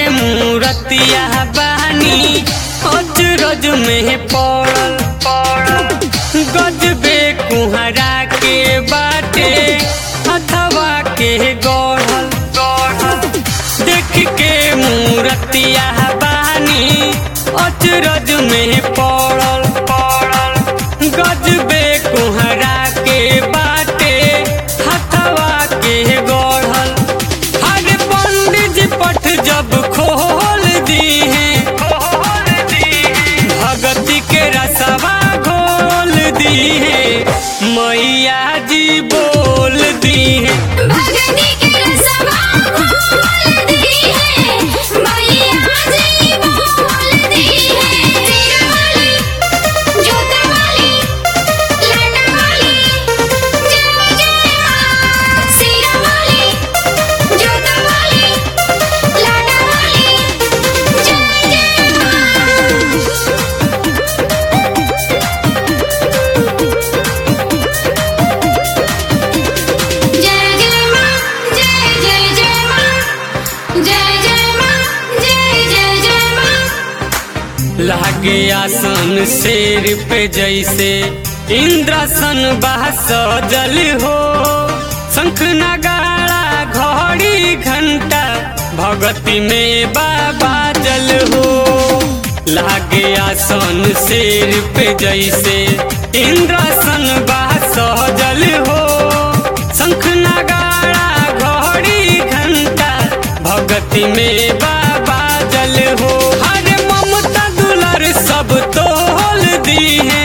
मूरतिया बानी अजरज में पड़ल पड़ल गजबे कुहरा के बाटे अथवा के गढ़ल गढ़ल देख के मूरतिया बानी अजरज में पड़ल पड़ल गजबे कुहरा के बाटे हथवा के गढ़ल हर पंडित जी पट जब खोल दी है भगती के रसवा घोल दी है मैया जी बोल दी है भगनी के रसवा खोल दी है मैया जी बोल दी है तेरा वाली जोता वाली लाडा वाली जय जय मां सीरा वाली जोता वाली लाडा वाली जय जय मां जय जय मां जय जय जय मां जय जय मां जय जय जय मां लागे आसन शेर पे जैसे इंद्रासन बह सजल हो शंख नगाड़ा घड़ी घंटा भगती में बाबा जल हो लागे आसन शेर पे जैसे इंद्रासन बह सजल हो शंख नगाड़ा घड़ी घंटा भगती में बाबा जल हो हरे ममता दुलर सब तोल दी है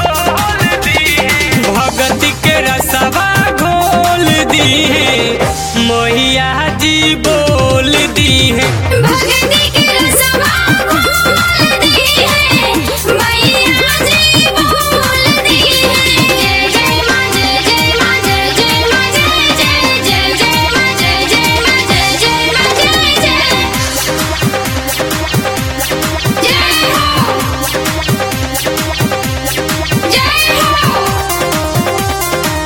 भगती के रसवा घोल दी है मैया जी बोल दी है भगनी के रसवा खोल दी है मैया जी बोल दी है जय जय मां जय जय मां जय जय मां जय जय जय जय मां जय जय मां जय जय मां जय जय जय हो जय हो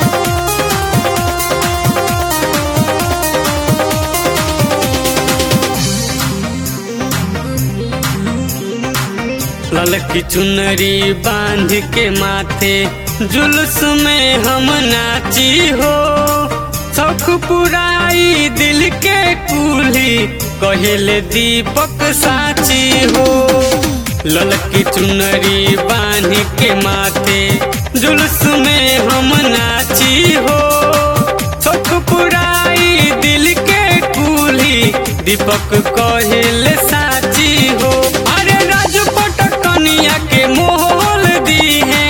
ललकी चुनरी बांध के माथे जुलूस में हम नाची हो शौक पुराई दिल के कुली कहले दीपक साची हो ललकी चुनरी बांध के माथे जुलूस में हम नाची हो शौक पुराई दिल के कुली दीपक कहले साची हो अरे राजपट कनिया के मोहल दी है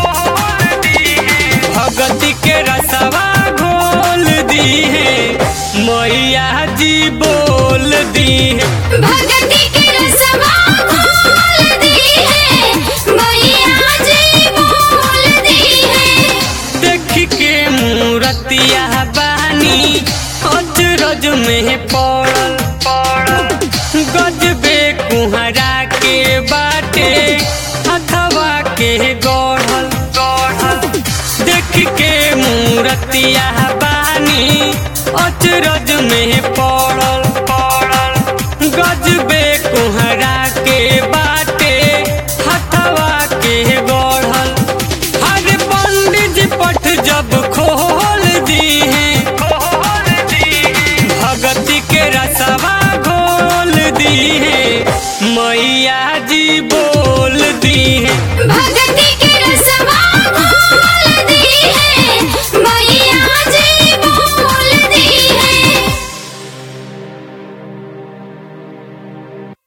भगती के रसवा घोल दी है मैया जी बोल दी है भगती के रसवा खोल दी है मैया जी बोल दी है देख के मूरतिया बानी अजरज में पड़ल पड़ल गजबे कुहरा के बाटे अथवा के गढ़ल गढ़ल देख के मूरतिया बानी अजरज में पड़ल